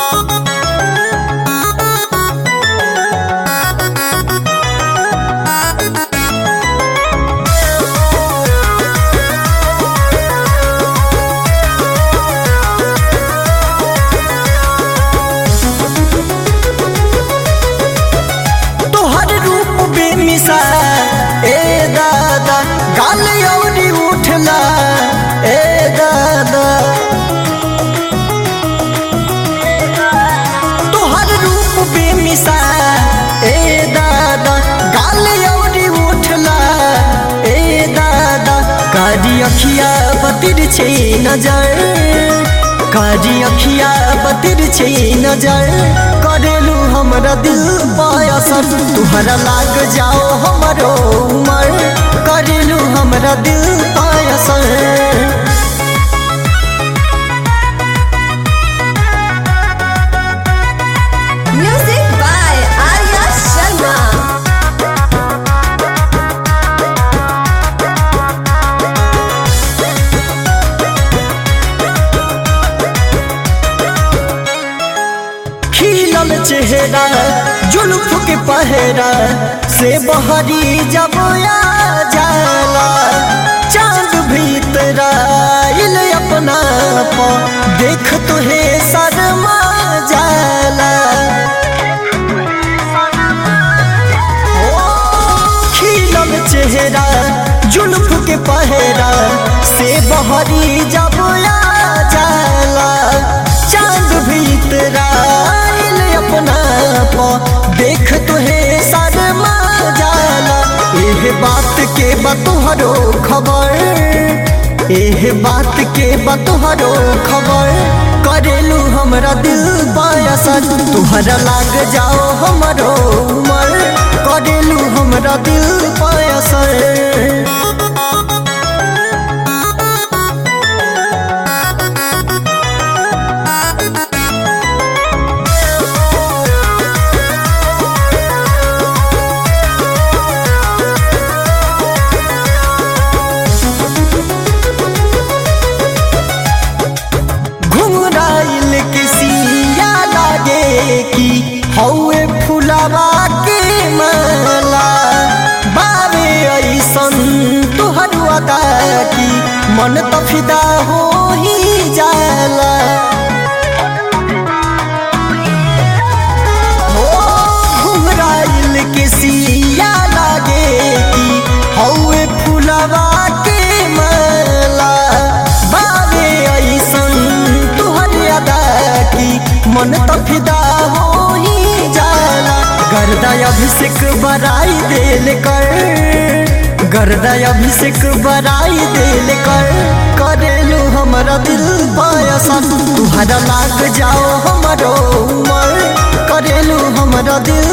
तोहर रूप बेमिसाल ए दादा गाल अउरी उठला ए दादा तोहर रूप बेमिसाल ए दादा गाल अउरी उठला ए दादा कारी अखिया बतिर छै नजर कारी अखिया बतिर छै नजर करेलू हमरा दिल पायसर तुहरा लाग जाओ हमरो उमर करेलू हमरा दिल पायसर Music by Arya Sharma. खिलल चेहरा जुल्फ के पहरा से बहरी जब आ जाला चांद भीतर आइल अपना प देख तुहे शर्मा जाला ओ, खिलल चेहरा जुल्फ के पहरा से बहरी जब आ जाला चांद भीतर आइल अपना प देख तुहे शर्मा जाला एह बात के बतोहरो खबर एह बात के बतोहरो खबर करेलू हमरा दिल बायसर तुहरा लाग जाओ हमरो उमर करेलू हमरा दिल पायसर घुंघराइल के सिया लागे कि हौए फुलावा के माला बाबे ऐसन तुहर अदा की मन त फिदा हो ही जाला हो घुंघराइल के सिया लागे कि हौए फुलावा के माला बाबे ऐसन तुहर अदा की मन त फिदा हो ही जाला गर्दा अभिषेक बराई देल कर गर्दा अभिषेक बराई देल कर करेलू हमरा दिल पायसन तुहरा लाग जाओ हमरो उमर करेलू हमरा दिल